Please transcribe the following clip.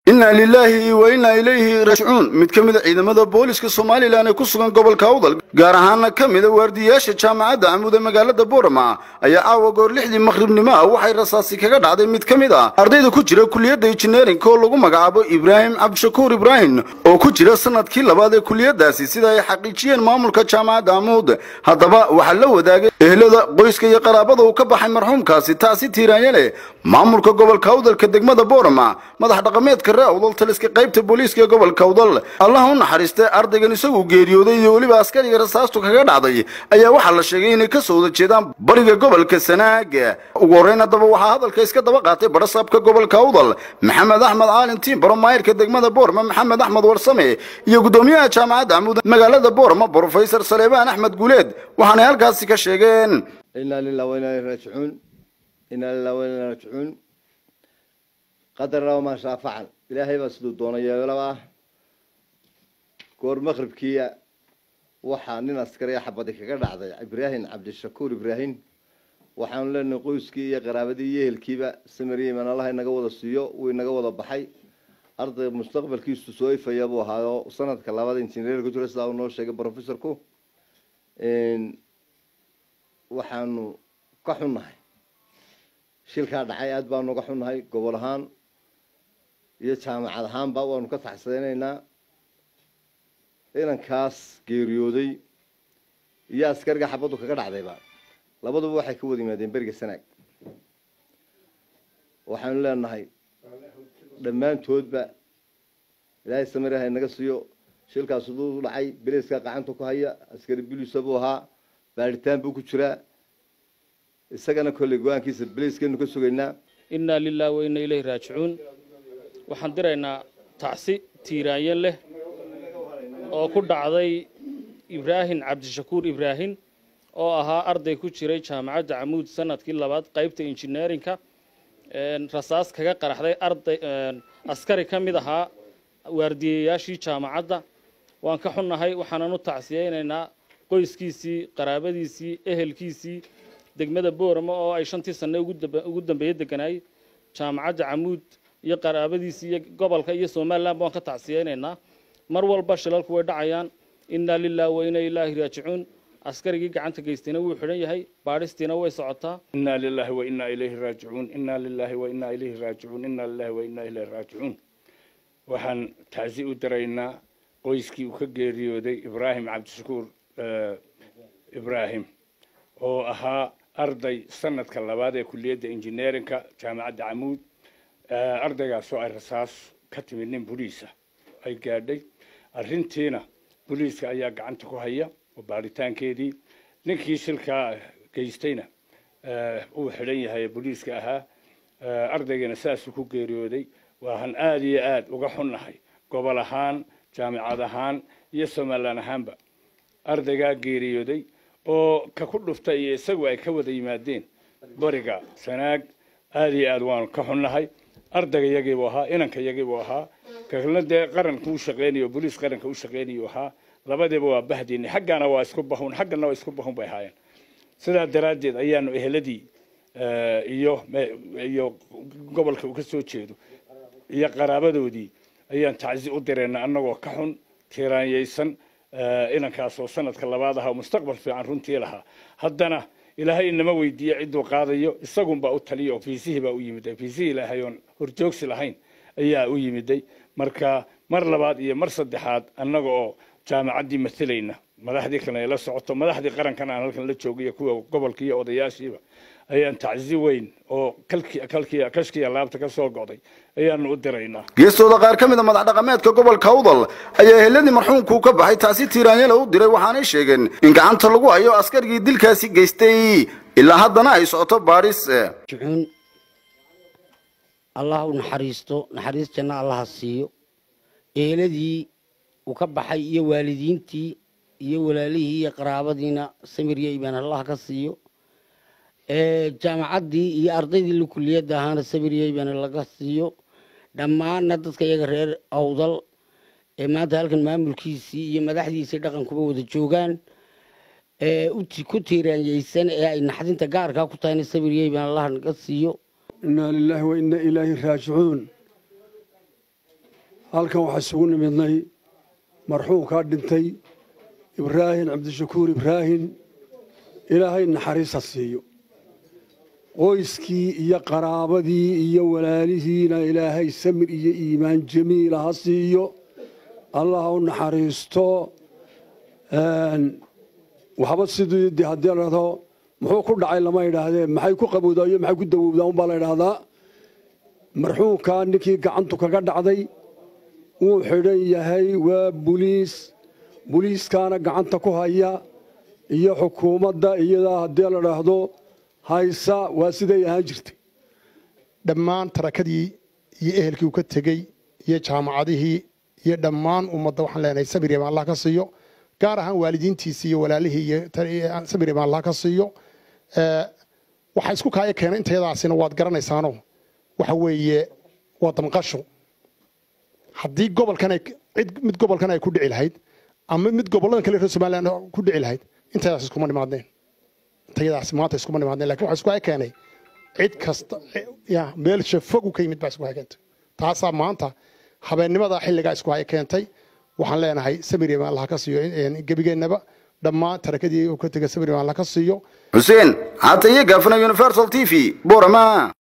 inna lilaahi wa innaa ilayhi raajicuun mid ka mid a ciidamada booliska somalilan ee ku sugan gobolka awdal gaar ahaana ka mida waardiyayaasha jaamacadda camuud ee magaalada boorama ayaa caawa goor lixdii maqhribnimo ah waxay rasaasi kaga dhacday mid ka mid ah ardayda ku jira kuliyadda injineerinka oo lagu magacaabo ibraahim cabdishakuur ibraahim oo ku jira sanadkii labaad ee kuliyadaasi sida ay xaqiijiyeen maamulka jaamacadda camuud haddaba waxaa la wadaagay ehlada qoyska iyo qaraabada uu ka baxay marxuumkaasi taasi tiiraanya leh maamulka gobolka awdalka degmada boorama madax dhaqameedka ree awdal taliska qaybta booliiska ee gobolka awdal allaha u naxariistay ardaygan isagu geeriyooday iyo weliba askariga rasaastu kaga dhacday ayaa waxaa la sheegay inay ka soo wada jeedaan bariga gobolka sanaag ugu horreyn haddaba waxaa hadalka iska daba qaatay badhasaabka gobolka awdal maxamed axmed caalin tiimbaro maayirka degmada boorama maxamed axmed warsame iyo guddoomiyaha jaamacadda camuud magaalada boorama brofesor saleebaan axmed guuleed waxaanay halkaasi ka sheegeen inaa lilah wa inaa ilaihi raajicuun inaa lilah wa inaa raajicuun qadarna maa shaa facal ilaahay baa siduu doona yeelaba ah goor maqribkiia waxaa nin askariya xabadi kaga dhacday ibraahim cabdishakuur ibraahim waxaanu leenahay qoyskii iyo qaraabadii iyo ehelkiiba samaryeman allaha inaga wada siiyo wuu inaga wada baxay arday mustaqbalkiisu soo ifaya buu ahaayo sanadka labada injineer ku jira sidaa uu noo sheegay professorku waxaanu ka xunnahay shilkaa dhacay aada baanu uga xunnahay gobol ahaan iyo jaamacad ahaanba waanu ka taxsadeynaynaa inankaas geeriyooday iyo askariga xabaddu kaga dhacdayba labaduba waxay ka wada yimaadeen beriga sanaag waxaanu leenahay dhammaantoodba ilaahay samiraha inaga siiyo shilkaas uduu dhacay beleska gacanta ku haya askari bilisa buu ahaa baaritaan buu ku jiraa isagana kolley go-aankiisa beleyskeenu ka sugaynaa innaa lilah wa inna ilayhi raajicuun waxaan diraynaa tacsi tiiraanyo leh oo ku dhacday ibraahim cabdishakuur ibraahim oo ahaa arday ku jiray jaamacadda camuud sanadkii labaad qaybta injineerinka rasaas kaga qaraxday arday askari ka mid ahaa waardiyayaashii jaamacadda waan ka xunnahay waxaanan u tacsiyeynaynaa qoyskiisii qaraabadiisii ehelkiisii degmada boorama oo ay shantii sanne ugu dambeeye deganaay jaamacadda camuud iyo qaraabadiisii iyo gobolka iyo somalilan waan ka tacsiyeynaynaa mar walba shilalku way dhacayaan innaa lilah wa inaa ilaahi raajicuun askarigii gacanta geystayna wuu xidhan yahay baadhistiina way socotaa inaa lilahi wa inaa ilayhi raajicuun inaa lilahi wa inaa ilayhi raajicuun inaa lilahi wa inaa ilayhi raajicuun waxaan tacsi u diraynaa qoyskii uu ka geeriyooday ibraahim cabdishakuur ibraahim oo ahaa arday sanadka labaad ee kuliyadda injineerinka jaamacadda camuud ardaygaasoo ay rasaas ka timid nin boliisa ay gaadhay arrintiina boliiska ayaa gacanta ku haya oo baaritaankeedii ninkii shilkaa geystayna uu xidhan yahay boliiska ahaa ardaygana saasuu ku geeriyooday waahan aada iyo aada uga xunnahay gobol ahaan jaamicad ahaan iyo somalilan ahaanba ardaygaa geeriyooday oo ka ku dhuftay iyo isagu ay ka wada yimaadeen bariga sanaag aada iyo aada waanu ka xunnahay ardayga yagiibuu ahaa inanka yagiibuu ahaa kalna dee qaranka u shaqeynayo boliis qaranka u shaqeynayu ahaa labadiiba waa bahdiini xaggana waa isku bahun xaggana waa isku bahun bay ahaayeen sidaa daraaddeed ayaanu eheladii iyo iyo gobolka uu ka soo jeedo iyo qaraabadoodii ayaan tacsi u dirayna annagoo ka xun tiraanyaysan inankaasoo sanadka labaad ahaa mustaqbal fiican runtii lahaa haddana ilaahay inama weydiiye cidduu qaadayo isagunbaa u taliya oo fiisihii baa u yimiday fiisihii ilaahay oon horjoogsi lahayn ayaa u yimiday marka mar labaad iyo mar saddexaad annaga oo jaamacaddii matalayna madaxdii kalena ay la socoto madaxdii qarankan aan halkan la joogiyo kuwa gobolka iyo odayaashiiba ayaan tacsi weyn oo kashkiya laabta ka soo go'day ayaanu u diraynaa geestooda qaar ka mid a madax dhaqameedka gobolka awdal ayaa eheladii marxuumkuu ka baxay taasi tiiraanyala u diray waxaanay sheegeen in gacanta lagu hayo askarigii dilkaasi geystay ilaa haddana ay socoto baadhis jucuun allah u naxariisto naxariis janna allaha siiyo eheladii uu ka baxay iyo waalidiintii iyo walaalihii iyo qaraabadiina samirya imaan allah ka siiyo jaamacaddii iyo ardaydii la kuliyadda ahaana samirya imaan laga siiyo dhammaanna dadka iyaga reer awdal ee maanta halkan maamulkiisii iyo madaxdiisii dhaqankuba wada joogaan ku tiiraanyeysan ee ay naxdinta gaarkaa ku tahayna samirya imaan allah naga siiyo inaa lilaahi wa inaa ilaahi raajicuun halkan waxaa isugu nimidnay marxuumkaa dhintay ibraahim cabdishakuur ibraahim ilaahay naxariisa siiyo qoyskii iyo qaraabadii iyo walaalihiina ilaahay samir iyo iimaan jamiila ha siiyo allah u naxariisto waxba sidii de haddii la dhahdo muxuu ku dhacay lama idhaahdee maxay ku qabowdaa iyo maxay ku dawowdaa unbaa la idhaahdaa marxuumkaa ninkii gacantu kaga dhacday wuu xidhan yahay waa buliis buliiskaana gacanta ku haya iyo xukuumadda iyadaa haddii la dhaahdo haysa waa siday ahaan jirtay dhammaan tarakadii iyo ehelkii uu ka tegey iyo jaamacadihii iyo dhammaan ummadda waxaan leenahay sabir yaman allah ka siiyo gaar ahaan waalidiintiisii iyo walaalihii iyo sabir yaman allah ka siiyo waxa isku kaaya keenay intayadaasina waad garanaysaano waxa weeye waa damqasho haddii gobolkan ay cid mid gobolkan ay ku dhici lahayd ama mid gobollada kale reer somaliland ku dhici lahayd intayadaas iskuma nimaadneen intayadaas maanta iskuma nimaadneen lakin waxa isku haya keenay cid kasta ya meel shafog u ka yimid baa isku haya keentay taasaa maanta habeennimada xilligaa isku haya keentay waxaan leenahay samir yaman allah ka siiyo gebigeennaba dhammaan tarakadii uu ka tegay samir yaman allah ka siiyo xuseen haata iyo gaafana universal t v borama